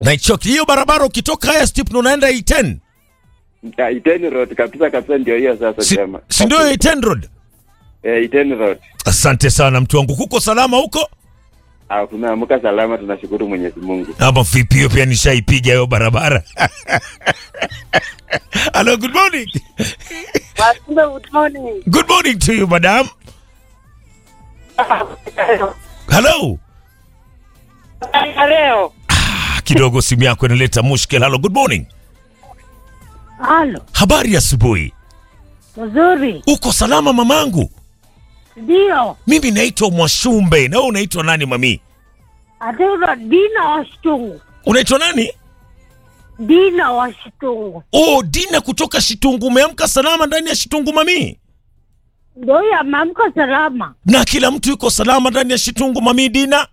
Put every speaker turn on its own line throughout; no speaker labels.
Naichoki hiyo barabara ukitoka haya stip na unaenda E10.
Ya, Iteni Road kabisa kabisa ndio hiyo sasa
Si,
jamaa.
si ndio E10 road?
Eh, Iteni Road.
Asante sana mtu wangu. Kuko salama huko?
Ah, tumeamka salama tunashukuru Mwenyezi Mungu.
Ama vipi hiyo pia nishaipiga hiyo barabara. Hello, good morning.
Wasumbe, good morning.
Good morning to you, madam. Hello.
Leo.
Ah, Kidogo simu yako inaleta mushkil. Hello, good morning.
Halo,
Habari ya asubuhi.
mzuri.
Uko salama mamangu?
Ndio,
Mimi naitwa Mwashumbe. Na wewe unaitwa nani mami?
ataitwa Dina wa Shitungu.
Unaitwa nani?
Dina wa Shitungu
Oh, Dina kutoka Shitungu. Umeamka salama ndani ya Shitungu mami?
ndio ya mamko salama.
Na kila mtu yuko salama ndani ya Shitungu mami Dina?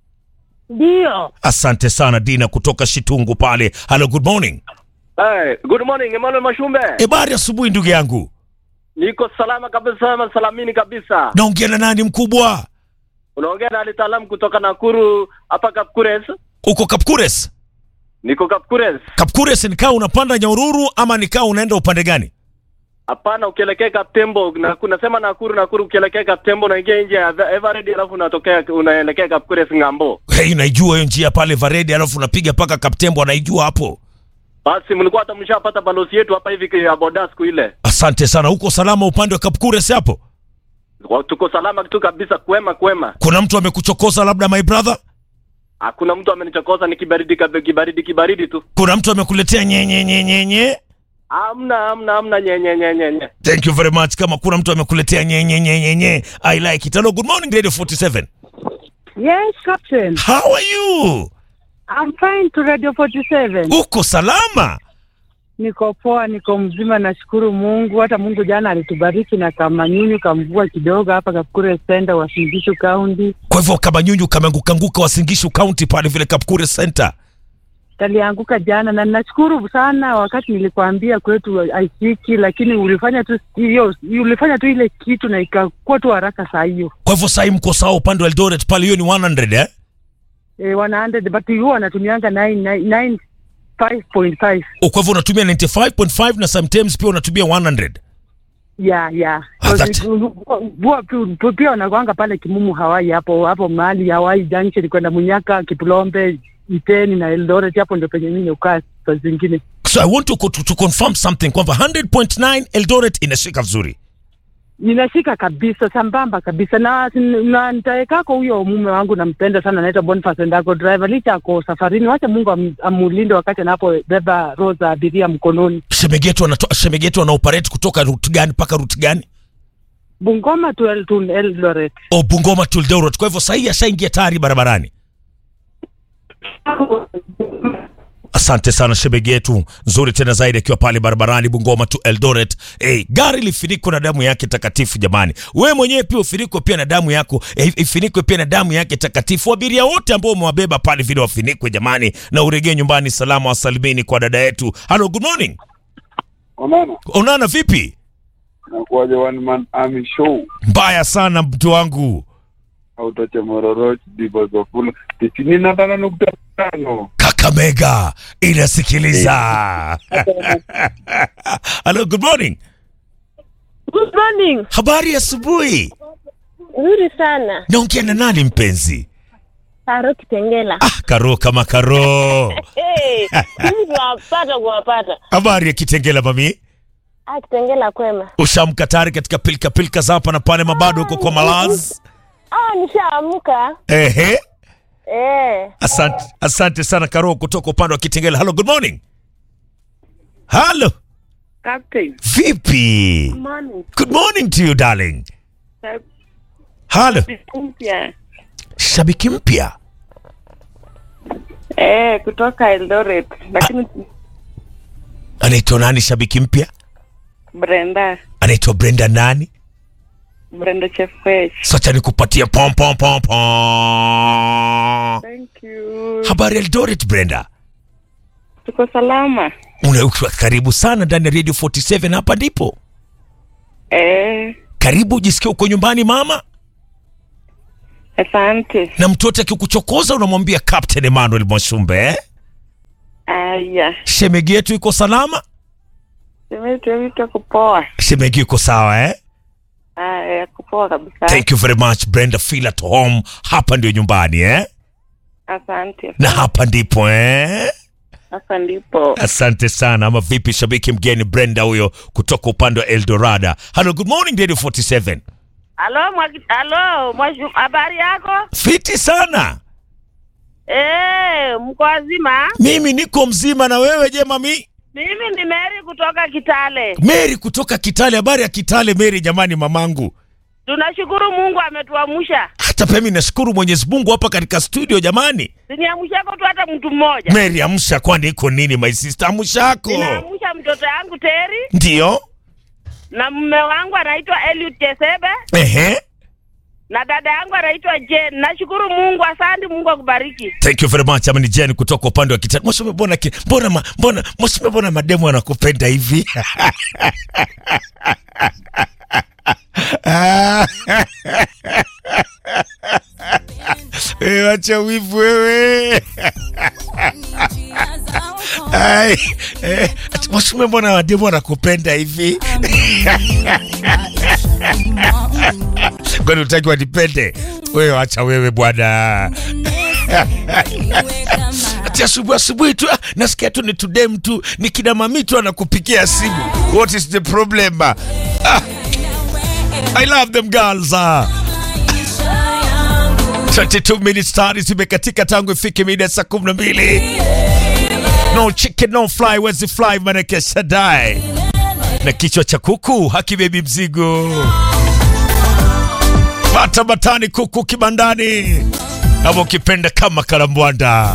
Ndio,
Asante sana Dina kutoka Shitungu pale. Hello, good morning.
Hey, good morning Emmanuel Mashumbe.
Habari asubuhi ndugu yangu.
Niko salama kabisa, salamini kabisa.
Naongea na nani mkubwa?
Unaongea na alitaalamu kutoka Nakuru hapa Kapkures.
Uko Kapkures?
Niko Kapkures.
Kapkures nikaa unapanda Nyahururu ama nikaa unaenda upande gani?
Hapana, ukielekea Kaptembo na kunasema Nakuru, Nakuru ukielekea Kaptembo unaingia nje ya Everett alafu unatokea unaelekea Kapkures ng'ambo.
Hey, naijua hiyo njia pale Varedi, alafu unapiga paka Kaptembo, anaijua hapo.
Basi mlikuwa hata mshapata balozi yetu hapa hivi ya boda siku ile.
Asante sana. Uko salama upande wa Kapkures hapo?
Wa- Tuko salama tu kabisa, kwema kwema.
Kuna mtu amekuchokoza labda, my brother?
Hakuna mtu amenichokoza, ni kibaridi kabe- kibaridi kibaridi tu.
Kuna mtu amekuletea nyenye nyenye nye?
Amna amna amna nyenye nyenye nye.
Thank you very much. Kama kuna mtu amekuletea nyenye nyenye nye, I like it. Hello, good morning Radio 47.
yes captain.
How are you?
I'm fine to Radio 47.
Uko salama?
Niko poa, niko mzima, nashukuru Mungu. Hata Mungu jana alitubariki na kamanyunyu kamvua kidogo hapa Kakure Center, Wasingishu County.
Kwa hivyo kamanyunyu kameangukanguka Wasingishu County pale vile Kapkure Center.
Kalianguka jana na nashukuru sana, wakati nilikwambia kwetu haifiki, lakini ulifanya tu hiyo, ulifanya tu ile kitu na ikakuwa tu haraka saa hiyo.
Kwa hivyo sasa mko sawa upande wa Eldoret pale, hiyo ni 100 eh?
Eh, 100 but huwa wanatumianga 9 5.5
Oh, Kwa hivyo unatumia 95.5 na sometimes pia unatumia 100.
ya ya
Ah, that-
Bua pi- pia wanakwanga pale Kimumu Hawaii hapo hapo mahali Hawaii Junction kwenda Munyaka, Kipulombe, Iteni na Eldoret, hapo ndio penye mimi ukaa saa zingine.
So I want to, to, to confirm something kwamba 100.9 Eldoret inashika vizuri.
Ninashika kabisa sambamba kabisa na, na nitaekako huyo mume wangu nampenda sana, anaitwa Boniface Ndako driver, licha ako safarini, wacha Mungu am, amulinde wakati anapobeba roho za abiria mkononi.
Shemegetu anatoa Shemegetu ana operate kutoka route gani mpaka route gani?
Bungoma to El- to Eldoret.
O Bungoma to Eldoret. Kwa hivyo sahi ashaingia tayari barabarani. Asante sana shemegi yetu nzuri tena zaidi akiwa pale barabarani Bungoma to Eldoret. Hey, gari lifinikwe na damu yake takatifu jamani. Wewe mwenyewe pia ufinikwe pia na damu yako, eh, ifinikwe pia na damu yake takatifu. Abiria wote ambao umewabeba pale vile wafinikwe jamani, na uregee nyumbani salama wasalimini kwa dada yetu. Hello, good morning.
Unaona?
Onana vipi?
Nakuwaje one man army show.
Mbaya sana mtu wangu.
Autoche Mororoch Dibozofula. Tisini na tano nukta tano.
Kakamega inasikiliza. Hello, good morning.
Good morning.
Habari ya asubuhi.
Nzuri sana.
Naongea na nani mpenzi?
Karo Kitengela.
Ah, karo kama karo.
Hey, hivi kuwapata kuwapata.
Habari ya Kitengela mami?
Ah, Kitengela kwema.
Ushamka tayari katika pilika pilika za hapa na pale mabado huko kwa malaz?
Ah, nishaamka.
Ehe.
Eh.
Asante, asante sana Karo kutoka upande wa Kitengela. Hello, good morning. Hello.
Captain.
Vipi?
Morning.
Good morning to you darling. Hello.
Mpya.
Shabiki mpya.
Eh, kutoka Eldoret. Lakini
Anaitwa nani shabiki mpya?
Brenda,
Anaitwa Brenda nani?
Brenda Chefwesh.
Sacha nikupatie pom pom pom pom.
Thank you.
Habari ya Eldoret Brenda.
Tuko salama.
Una ukiwa karibu sana ndani ya Radio 47 hapa ndipo.
Eh,
Karibu ujisikie uko nyumbani mama.
asante.
Na mtoto akikuchokoza unamwambia Captain Emmanuel Mwashumbe eh?
Aya,
Shemegi yetu iko salama?
tumetuita kupoa.
Shemegi iko sawa eh?
Aya, kupoa kabisa.
Thank you very much Brenda, feel at home. Hapa ndio nyumbani eh?
Asante.
Na hapa ndipo eh?
Hapa ndipo.
Asante sana. Ama vipi, shabiki mgeni Brenda huyo kutoka upande wa Eldorada. Hello, good morning Radio 47.
Halo, mwaki, halo, mwashu, habari yako?
Fiti sana.
Eh, mko wazima?
Mimi niko mzima na wewe je, mami?
Mimi ni Mary kutoka Kitale.
Mary kutoka Kitale. Habari ya Kitale Mary, jamani mamangu.
Tunashukuru Mungu ametuamsha.
Hata pia mimi nashukuru Mwenyezi Mungu hapa katika studio jamani.
Siniamshako tu hata mtu mmoja.
Mary, amsha, kwani iko nini my sister? Amshako.
Ninaamsha mtoto yangu Teri
Ndio.
na mume wangu anaitwa Eliud Chesebe
Ehe.
na dada yangu anaitwa Jane. Nashukuru Mungu, asante Mungu akubariki.
Thank you very much. Ama ni Jen kutoka upande wa Kitale. Mwasome mbona ki, mbona ma, mbona mwasome mbona mademu anakupenda hivi? Eh, wacha wivu wewe. Ai, eh, ati mwasome mbona mademu anakupenda hivi? Kwani utaki wanipende? Wewe wacha wewe bwana. Ati asubuhi asubuhi tu ah, nasikia tu ni tudem tu ni kina mami tu anakupigia simu. What is the problem? Ah, I love them girls. Ah. 22 minutes tayari zimekatika tangu ifike mida ya saa 12. No chicken no fly, where's the fly? Manake Shaddai na kichwa cha kuku hakibebi mzigo. Bata batani, kuku kibandani, ama ukipenda kama karambwanda,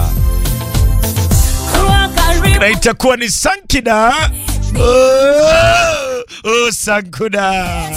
na itakuwa ni sankida. Oh, oh, sankuda